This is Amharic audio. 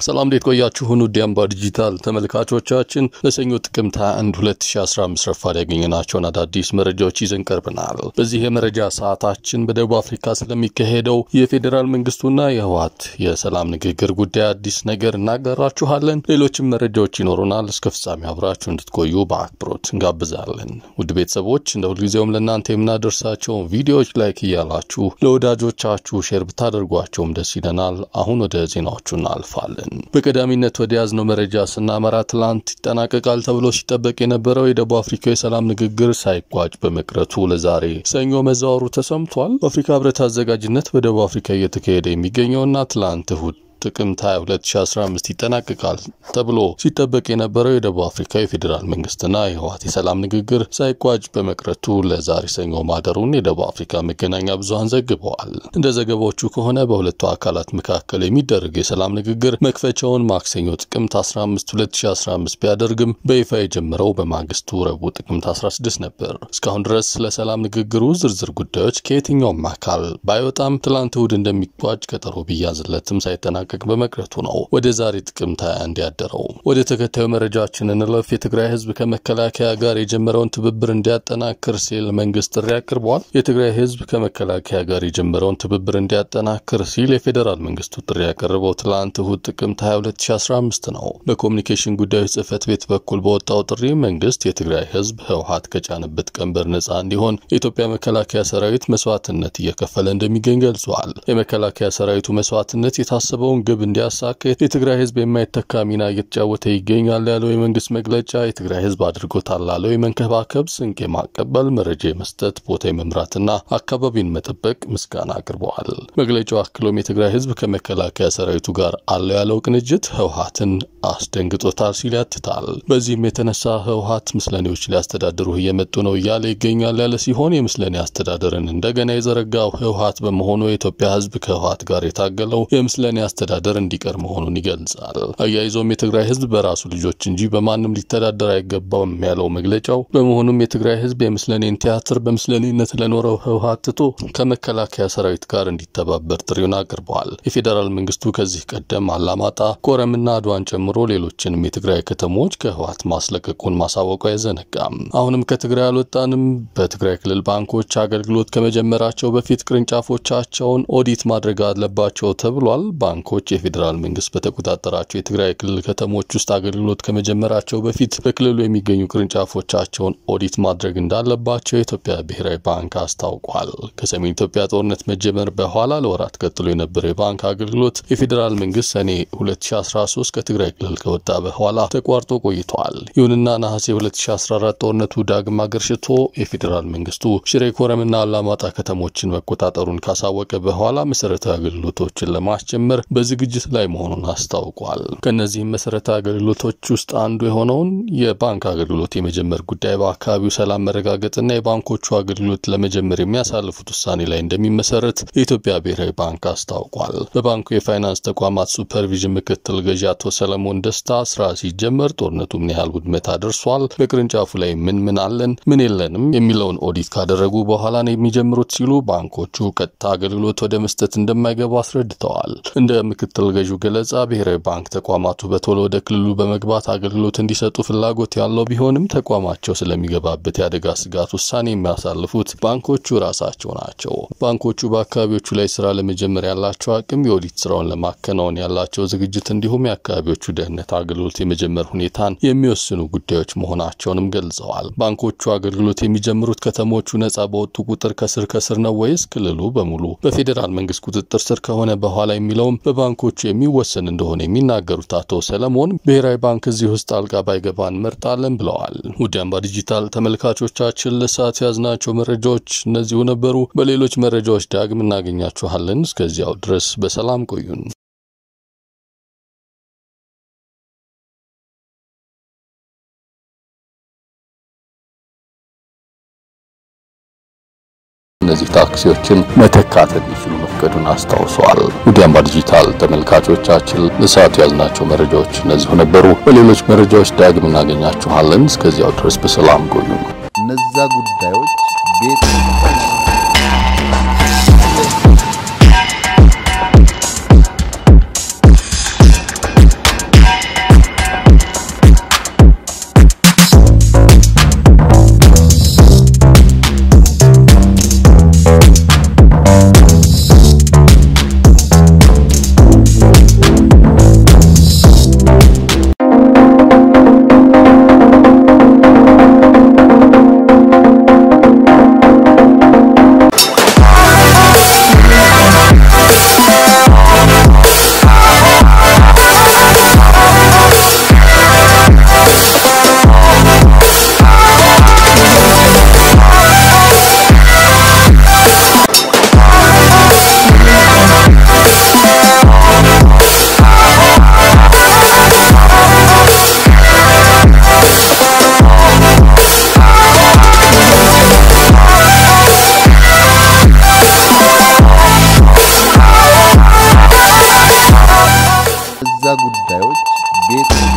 ሰላም እንዴት ቆያችሁን? ውድ አምባ ዲጂታል ተመልካቾቻችን ለሰኞ ጥቅምት 21 2015 ረፋድ ያገኘናቸውን አዳዲስ መረጃዎች ይዘን ቀርበናል። በዚህ የመረጃ ሰዓታችን በደቡብ አፍሪካ ስለሚካሄደው የፌዴራል መንግስቱና የህወሓት የሰላም ንግግር ጉዳይ አዲስ ነገር እናጋራችኋለን። ሌሎችም መረጃዎች ይኖሩናል። እስከ ፍጻሜ አብራችሁ እንድትቆዩ በአክብሮት እንጋብዛለን። ውድ ቤተሰቦች እንደ ሁልጊዜውም ለእናንተ የምናደርሳቸውን ቪዲዮዎች ላይክ እያላችሁ ለወዳጆቻችሁ ሼር ብታደርጓቸውም ደስ ይለናል። አሁን ወደ ዜናዎቹ እናልፋለን። በቀዳሚነት ወደ ያዝነው መረጃ ስናመራ ትላንት ይጠናቀቃል ተብሎ ሲጠበቅ የነበረው የደቡብ አፍሪካ የሰላም ንግግር ሳይቋጭ በመቅረቱ ለዛሬ ሰኞ መዛወሩ ተሰምቷል። በአፍሪካ ህብረት አዘጋጅነት በደቡብ አፍሪካ እየተካሄደ የሚገኘውና ትላንት እሁድ ጥቅምት 22 2015 ይጠናቀቃል ተብሎ ሲጠበቅ የነበረው የደቡብ አፍሪካ የፌዴራል መንግስትና የህወሓት የሰላም ንግግር ሳይቋጭ በመቅረቱ ለዛሬ ሰኞ ማደሩን የደቡብ አፍሪካ መገናኛ ብዙኃን ዘግበዋል። እንደ ዘገባዎቹ ከሆነ በሁለቱ አካላት መካከል የሚደረግ የሰላም ንግግር መክፈቻውን ማክሰኞ ጥቅምት 15 2015 ቢያደርግም በይፋ የጀመረው በማግስቱ ረቡዕ ጥቅምት 16 ነበር። እስካሁን ድረስ ስለ ሰላም ንግግሩ ዝርዝር ጉዳዮች ከየትኛውም አካል ባይወጣም ትላንት እሁድ እንደሚቋጭ ቀጠሮ ቢያዝለትም ሳይጠናቀቅ በመቅረቱ ነው ወደ ዛሬ ጥቅምት 21 ያደረው። ወደ ተከታዩ መረጃችን እንለፍ። የትግራይ ህዝብ ከመከላከያ ጋር የጀመረውን ትብብር እንዲያጠናክር ሲል መንግስት ጥሪ አቅርቧል። የትግራይ ህዝብ ከመከላከያ ጋር የጀመረውን ትብብር እንዲያጠናክር ሲል የፌዴራል መንግስቱ ጥሪ ያቀረበው ትላንት እሁድ ጥቅምት 22 2015 ነው። በኮሚኒኬሽን ጉዳዮች ጽህፈት ቤት በኩል በወጣው ጥሪ መንግስት የትግራይ ህዝብ ህወሓት ከጫነበት ቀንበር ነጻ እንዲሆን የኢትዮጵያ መከላከያ ሰራዊት መስዋዕትነት እየከፈለ እንደሚገኝ ገልጿል። የመከላከያ ሰራዊቱ መስዋዕትነት የታሰበውን ግብ እንዲያሳካ የትግራይ ህዝብ የማይተካ ሚና እየተጫወተ ይገኛል ያለው የመንግስት መግለጫ የትግራይ ህዝብ አድርጎታል ላለው የመንከባከብ፣ ስንቅ የማቀበል፣ መረጃ የመስጠት፣ ቦታ የመምራትና አካባቢን መጠበቅ ምስጋና አቅርበዋል። መግለጫው አክሎም የትግራይ ህዝብ ከመከላከያ ሰራዊቱ ጋር አለው ያለው ቅንጅት ህወሓትን አስደንግጦታል ሲል ያትታል። በዚህም የተነሳ ህወሓት ምስለኔዎች ሊያስተዳድሩህ እየመጡ ነው እያለ ይገኛል ያለ ሲሆን የምስለኔ አስተዳደርን እንደገና የዘረጋው ህወሓት በመሆኑ የኢትዮጵያ ህዝብ ከህወሓት ጋር የታገለው የምስለኔ አስተዳደር እንዲቀር መሆኑን ይገልጻል። አያይዞም የትግራይ ህዝብ በራሱ ልጆች እንጂ በማንም ሊተዳደር አይገባውም ያለው መግለጫው በመሆኑም የትግራይ ህዝብ የምስለኔን ቲያትር በምስለኔነት ለኖረው ህወሓት ትቶ ከመከላከያ ሰራዊት ጋር እንዲተባበር ጥሪውን አቅርበዋል። የፌዴራል መንግስቱ ከዚህ ቀደም አላማጣ፣ ኮረምና አድዋን ጨምሮ ሌሎችንም የትግራይ ከተሞች ከህወሓት ማስለቀቁን ማሳወቁ አይዘነጋም። አሁንም ከትግራይ አልወጣንም፣ በትግራይ ክልል ባንኮች አገልግሎት ከመጀመራቸው በፊት ቅርንጫፎቻቸውን ኦዲት ማድረግ አለባቸው ተብሏል። ባንኮች የፌዴራል መንግስት በተቆጣጠራቸው የትግራይ ክልል ከተሞች ውስጥ አገልግሎት ከመጀመራቸው በፊት በክልሉ የሚገኙ ቅርንጫፎቻቸውን ኦዲት ማድረግ እንዳለባቸው የኢትዮጵያ ብሔራዊ ባንክ አስታውቋል። ከሰሜን ኢትዮጵያ ጦርነት መጀመር በኋላ ለወራት ቀጥሎ የነበረው የባንክ አገልግሎት የፌዴራል መንግስት ሰኔ 2013 ከትግራይ ክልል ከወጣ በኋላ ተቋርጦ ቆይቷል። ይሁንና ነሐሴ 2014 ጦርነቱ ዳግም አገርሽቶ የፌዴራል መንግስቱ ሽሬ፣ ኮረምና አላማጣ ከተሞችን መቆጣጠሩን ካሳወቀ በኋላ መሰረታዊ አገልግሎቶችን ለማስጀመር በዝግጅት ላይ መሆኑን አስታውቋል። ከእነዚህም መሰረታዊ አገልግሎቶች ውስጥ አንዱ የሆነውን የባንክ አገልግሎት የመጀመር ጉዳይ በአካባቢው ሰላም መረጋገጥና የባንኮቹ አገልግሎት ለመጀመር የሚያሳልፉት ውሳኔ ላይ እንደሚመሰረት የኢትዮጵያ ብሔራዊ ባንክ አስታውቋል። በባንኩ የፋይናንስ ተቋማት ሱፐርቪዥን ምክትል ገዢ አቶ ሰለሞን ደስታ ስራ ሲጀመር ጦርነቱ ምን ያህል ውድመት አድርሷል፣ በቅርንጫፉ ላይ ምን ምን አለን፣ ምን የለንም የሚለውን ኦዲት ካደረጉ በኋላ ነው የሚጀምሩት ሲሉ ባንኮቹ ቀጥታ አገልግሎት ወደ መስጠት እንደማይገቡ አስረድተዋል። እንደ ምክትል ገዢው ገለጻ ብሔራዊ ባንክ ተቋማቱ በቶሎ ወደ ክልሉ በመግባት አገልግሎት እንዲሰጡ ፍላጎት ያለው ቢሆንም ተቋማቸው ስለሚገባበት የአደጋ ስጋት ውሳኔ የሚያሳልፉት ባንኮቹ ራሳቸው ናቸው። ባንኮቹ በአካባቢዎቹ ላይ ስራ ለመጀመር ያላቸው አቅም፣ የኦዲት ስራውን ለማከናወን ያላቸው ዝግጅት እንዲሁም የአካባቢዎቹ ደህንነት አገልግሎት የመጀመር ሁኔታን የሚወስኑ ጉዳዮች መሆናቸውንም ገልጸዋል። ባንኮቹ አገልግሎት የሚጀምሩት ከተሞቹ ነጻ በወጡ ቁጥር ከስር ከስር ነው ወይስ ክልሉ በሙሉ በፌዴራል መንግስት ቁጥጥር ስር ከሆነ በኋላ የሚለውም በባንኮቹ የሚወሰን እንደሆነ የሚናገሩት አቶ ሰለሞን ብሔራዊ ባንክ እዚህ ውስጥ ጣልቃ ባይገባ እንመርጣለን ብለዋል። ውድ አምባ ዲጂታል ተመልካቾቻችን ለሰዓት ያዝናቸው መረጃዎች እነዚሁ ነበሩ። በሌሎች መረጃዎች ዳግም እናገኛችኋለን። እስከዚያው ድረስ በሰላም ቆዩን። እነዚህ ታክሲዎችን መተካት እንዲችሉ መፍቀዱን አስታውሰዋል። ውድ አምባ ዲጂታል ተመልካቾቻችን ለሰዓቱ ያዝናቸው መረጃዎች እነዚሁ ነበሩ። በሌሎች መረጃዎች ዳግም እናገኛችኋለን። እስከዚያው ድረስ በሰላም ቆዩ። እነዛ ጉዳዮች ቤት ቤት